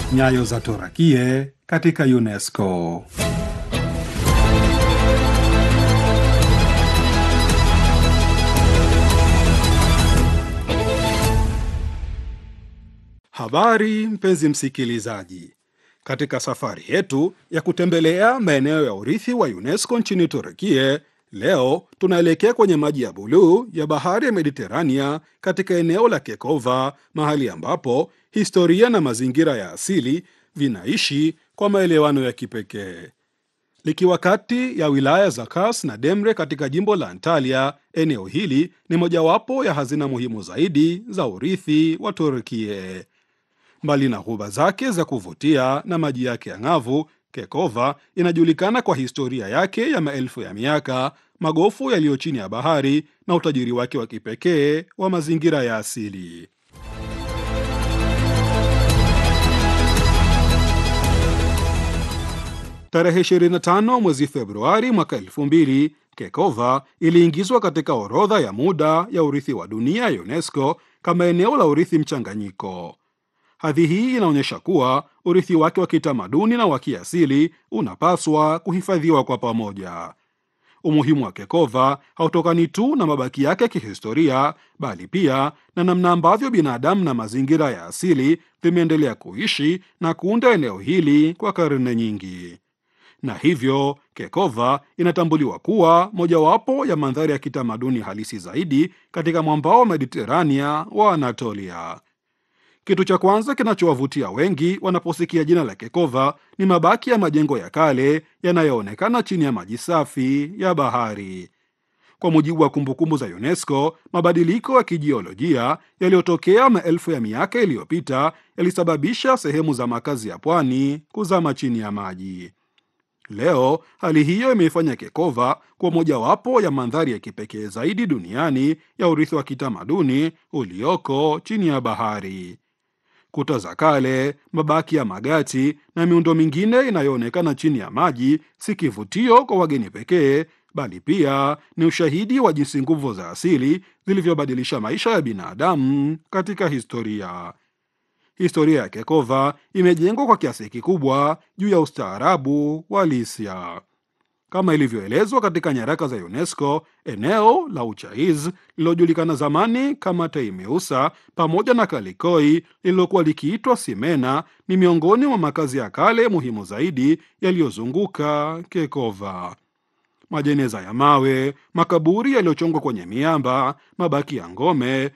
Nyayo za Torakie katika UNESCO. Habari mpenzi msikilizaji, katika safari yetu ya kutembelea maeneo ya urithi wa UNESCO nchini Turukie, leo tunaelekea kwenye maji ya buluu ya bahari ya Mediterania katika eneo la Kekova, mahali ambapo historia na mazingira ya asili vinaishi kwa maelewano ya kipekee. Likiwa kati ya wilaya za Kars na Demre katika jimbo la Antalya, eneo hili ni mojawapo ya hazina muhimu zaidi za urithi wa Turkie. Mbali na ghuba zake za kuvutia na maji yake ang'avu, Kekova inajulikana kwa historia yake ya maelfu ya miaka, magofu yaliyo chini ya bahari na utajiri wake wa kipekee wa mazingira ya asili. Tarehe 25 mwezi Februari mwaka 2000 Kekova iliingizwa katika orodha ya muda ya urithi wa dunia ya UNESCO kama eneo la urithi mchanganyiko. Hadhi hii inaonyesha kuwa urithi wake wa kitamaduni na wa kiasili unapaswa kuhifadhiwa kwa pamoja. Umuhimu wa Kekova hautokani tu na mabaki yake ya kihistoria, bali pia na namna ambavyo binadamu na mazingira ya asili vimeendelea kuishi na kuunda eneo hili kwa karne nyingi na hivyo Kekova inatambuliwa kuwa mojawapo ya mandhari ya kitamaduni halisi zaidi katika mwambao wa Mediterania wa Anatolia. Kitu cha kwanza kinachowavutia wengi wanaposikia jina la Kekova ni mabaki ya majengo ya kale yanayoonekana chini ya maji safi ya bahari. Kwa mujibu wa kumbukumbu za UNESCO, mabadiliko ya kijiolojia yaliyotokea maelfu ya miaka iliyopita yalisababisha sehemu za makazi ya pwani kuzama chini ya maji. Leo hali hiyo imeifanya Kekova kuwa mojawapo ya mandhari ya kipekee zaidi duniani ya urithi wa kitamaduni ulioko chini ya bahari. Kuta za kale, mabaki ya magati na miundo mingine inayoonekana chini ya maji si kivutio kwa wageni pekee, bali pia ni ushahidi wa jinsi nguvu za asili zilivyobadilisha maisha ya binadamu katika historia. Historia ya Kekova imejengwa kwa kiasi kikubwa juu ya ustaarabu wa Lisia. Kama ilivyoelezwa katika nyaraka za UNESCO, eneo la Uchaiz lililojulikana zamani kama Teimeusa pamoja na Kalikoi lililokuwa likiitwa Simena ni miongoni mwa makazi ya kale muhimu zaidi yaliyozunguka Kekova. Majeneza ya mawe, makaburi yaliyochongwa kwenye miamba, mabaki ya ngome